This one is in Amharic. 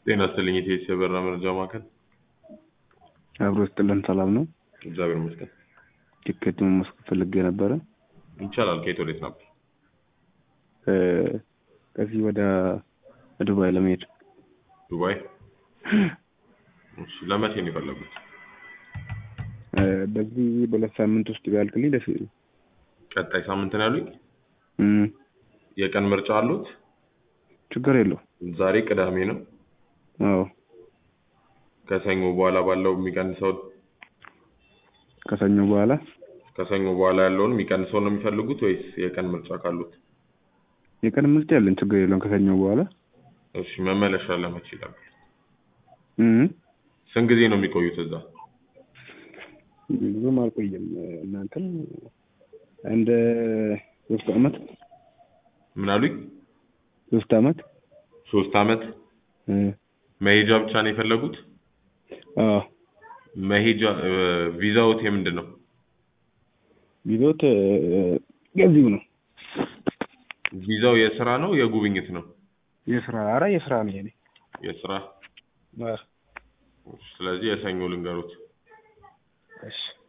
ጤና ይስጥልኝ የቴስ የበራ መረጃ ማዕከል። አብሮ ስጥልን ሰላም ነው። እግዚአብሔር ይመስገን። ቲኬት መመስከር ፈልጌ ነበረ። ይቻላል። ከየት ወዴት ነበር? እ፣ ከዚህ ወደ ዱባይ ለመሄድ ዱባይ። እሺ፣ ለመቼ ነው የፈለጉት? እ፣ በዚህ በሁለት ሳምንት ውስጥ ቢያልቅልኝ ደስ ይለኛል። ቀጣይ ሳምንት ነው ያሉኝ። እም፣ የቀን ምርጫ አሉት? ችግር የለው። ዛሬ ቅዳሜ ነው። አዎ ከሰኞ በኋላ ባለው የሚቀንሰው ከሰኞ በኋላ ከሰኞ በኋላ ያለውን የሚቀንሰው ነው የሚፈልጉት ወይስ የቀን ምርጫ ካሉት? የቀን ምርጫ ያለን ችግር የለውም። ከሰኞ በኋላ እሺ፣ መመለሻ ለመቼ ይላሉ? እም፣ ስንት ጊዜ ነው የሚቆዩት እዛ? ብዙም አልቆየም። እናንተም አንድ ሶስት አመት ምን አሉኝ? ሶስት አመት ሶስት አመት። እ፣ መሄጃ ብቻ ነው የፈለጉት? አዎ መሄጃ እ፣ ቪዛዎት የምንድን ነው? ቢዞት ገዚው ነው ቪዛው የስራ ነው የጉብኝት ነው? የስራ አረ የስራ ነው የኔ የስራ አዎ። ስለዚህ የሰኞ ልንገሩት። እሺ